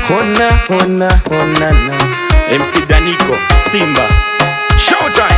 Hona, hona, hona, na. MC Daniko, Simba. Showtime.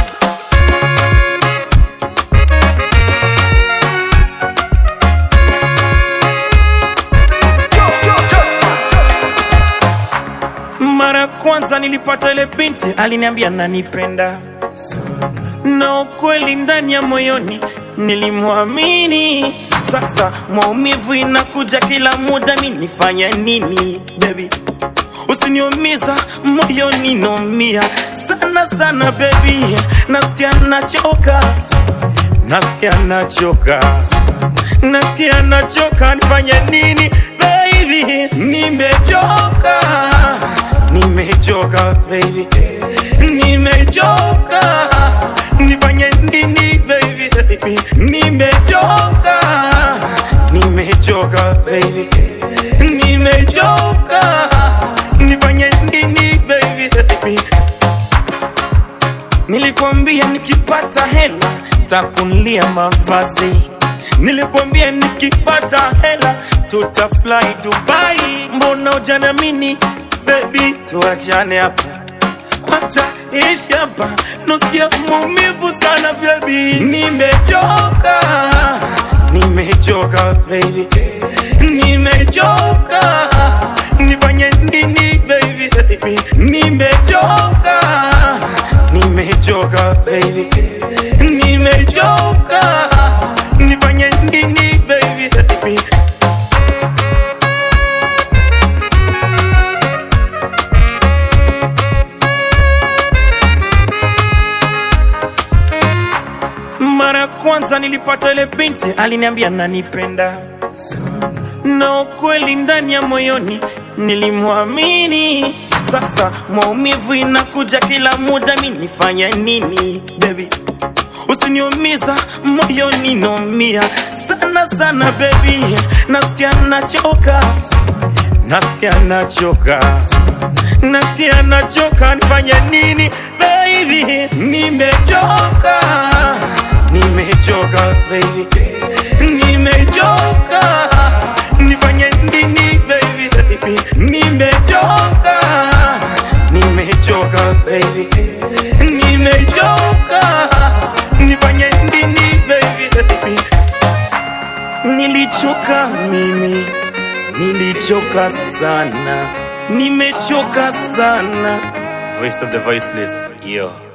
Mara kwanza nilipata ile binti aliniambia nanipenda na ukweli ndani ya moyoni nilimwamini. Sasa maumivu inakuja kila muda, mi nifanye nini baby? Usiniumiza moyoni, naumia sana sana baby, nasikia nachoka, nasikia nachoka, nasikia nachoka, nifanye nini baby? Nimechoka, nimechoka baby, nimechoka, nifanye nini baby, baby? Nimechoka, nimechoka baby, nimechoka, nifanye nini baby, baby? Nilikwambia nikipata hela takunulia mavazi, nilikwambia nikipata hela tutafly Dubai. Mbona hujanamini baby? Tuachane hapa, acha ishi hapa, nasikia maumivu sana baby. Nimechoka, nimechoka baby, nimechoka, nifanye nini baby, baby? Nimechoka, nimechoka baby, nimechoka, nifanye nini baby, baby? Mara kwanza nilipata ile binti aliniambia nanipenda, na ukweli ndani ya moyoni nilimwamini. Sasa maumivu inakuja kila muda, mi nifanye nini baby? Usiniumiza moyoni, naumia sana sana baby, nasikia nachoka, nasikia nachoka, nasikia nachoka, nifanye nini baby? Nimechoka, nimechoka baby, nimechoka, nifanye nini baby, baby? Nimechoka, nimechoka baby, nimechoka, nifanye nini baby, baby? Nilichoka mimi, nilichoka sana, nimechoka sana. Voice of the voiceless, yo.